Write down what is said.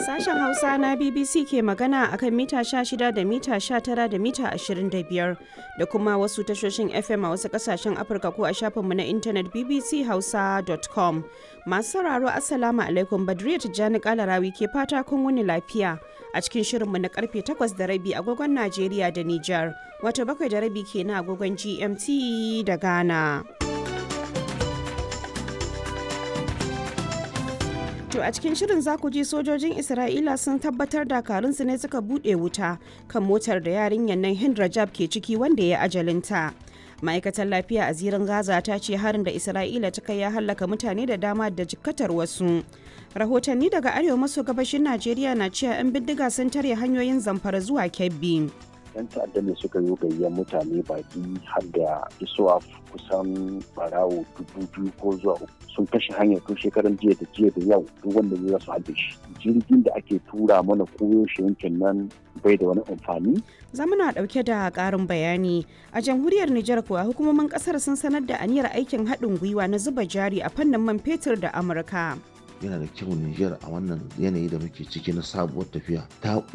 Sashen Hausa na BBC ke magana akan mita 16 da mita 19 da mita 25 da kuma wasu tashoshin FM a wasu kasashen Afirka ko a shafinmu na intanet bbchausa.com. Masu sauraro Assalamu alaikum Badriya Tijjani Kalarawi ke fata kun wuni lafiya a cikin shirinmu na karfe 8 da rabi agogon Najeriya da Nijar, wato bakwai da rabi ke na agogon GMT da Ghana. To a cikin shirin za ku ji sojojin Isra'ila sun tabbatar dakarunsu ne suka buɗe wuta kan motar da yarinyar nan Hind Rajab ke ciki wanda ya ajalinta. Ma'aikatar lafiya a zirin Gaza ta ce harin da Isra'ila ta kai ya hallaka mutane da dama da jikkatar wasu. Rahotanni daga arewa maso gabashin Najeriya na cewa 'yan bindiga sun tare hanyoyin zamfara zuwa Kebbi. yan ta'adda ne suka yi gayyar mutane baki har da isuwa kusan barawo dubu biyu ko zuwa uku sun kashe hanyar tun shekaran jiya da jiya da yau duk wanda zai su haɗe shi jirgin da ake tura mana koyo shi yankin nan bai da wani amfani zamana ɗauke da ƙarin bayani a jamhuriyar Nijar kuwa hukumomin ƙasar sun sanar da aniyar aikin haɗin gwiwa na zuba jari a fannin man fetur da Amurka. yana da kyau Nijar a wannan yanayi da muke ciki na sabuwar tafiya ta